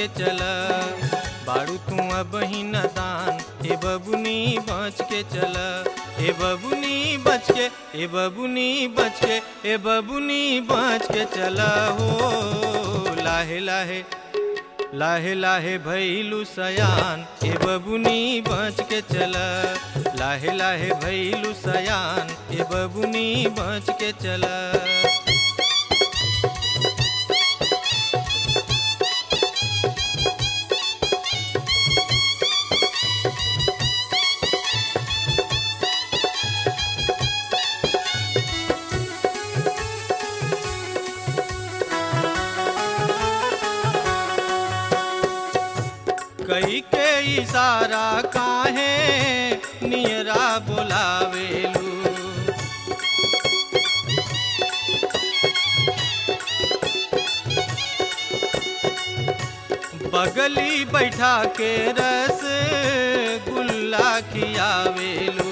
के चल बाड़ू तू अब ही नदान ए बबुनी बच के चल ए बबुनी बच के ए बबुनी बच के ए बबुनी बच के चल हो लाहे लाहे लाहे लाहे भैलू सयान ए बबुनी बच के चल लाहे लाहे भैलू सयान ए बबुनी बच के चल कई के इशारा काहे नियरा बोलावेलू बगली बैठा के रस गुल्ला खियावेलू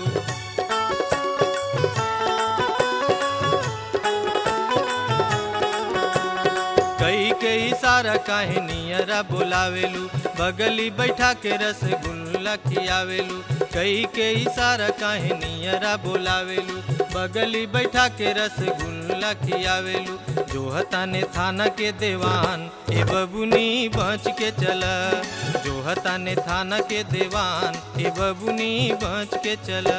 कई के इशारा काहे नियरा बोलावेलू बगली बैठा के रसगुल्ला खियावेलू कई के इशारा काहे नियरा बोलावेलू बगली बैठा के रसगुल्ला खियावेलू जो हताने थाना के देवान ए बबुनी बच के चल जो हताने थाना के देवान ए बबुनी बच के चल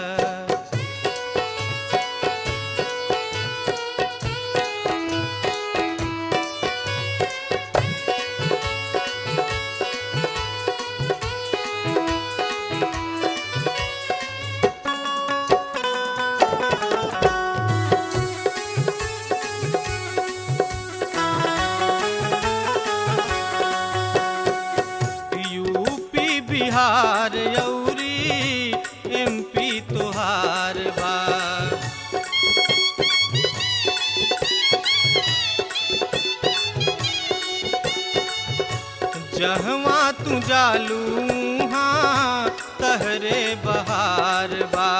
यूपी बिहार यौरी एमपी तोहार बा जहवा तू जालू हाँ तहरे बहार बा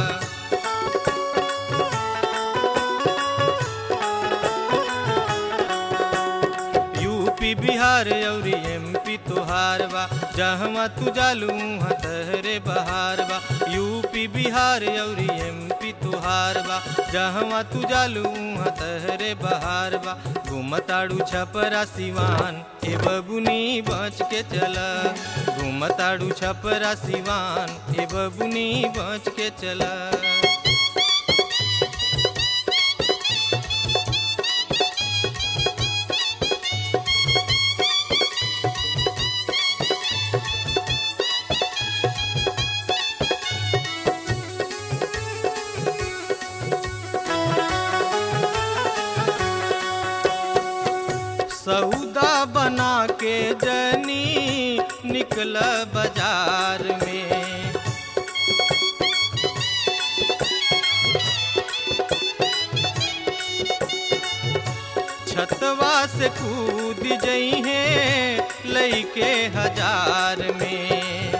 यूपी बिहार अउरी एमपी तोहार बा जहवा तू जालू वहाँ तहरे बहार बा यूपी बिहार अउरी एमपी तोहार बा जहवा तू जालू वहाँ तहरे बहार बा घूमताड़ू छपरा सिवान ए बबुनी बच के चल घूमताड़ू छपरा सिवान ए बबुनी बच के चला सौदा बना के जनी निकल बाजार में छतवा से कूद जई है लईके हजार में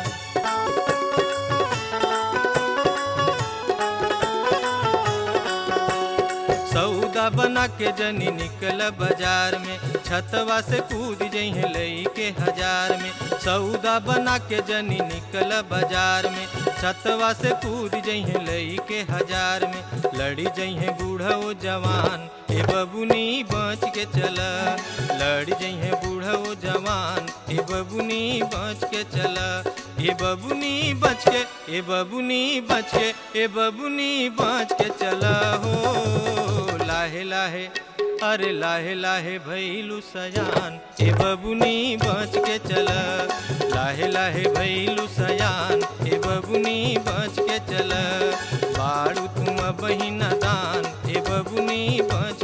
सौदा बना के जनी निकल बाजार में छतवा से कूद जइहे लई के हजार में सौदा बना के जनी निकल बाजार में छतवा से कूद जइहे लई के हजार में लड़ी जइहे बूढ़ा ओ जवान ए बबुनी बच के चल लड़ी जइहे बूढ़ा ओ जवान ए बबुनी बच के चल ए बबुनी बच के ए बबुनी बच के ए बबुनी बच के चल हो लाहे लाहे अरे लाहे लाहे भैलू सयान ए बबुनी बच के चल लाहे लाहे भैलू सयान ए बबुनी बच के चल बाड़ू तुम बहिन दान ए बबुनी बच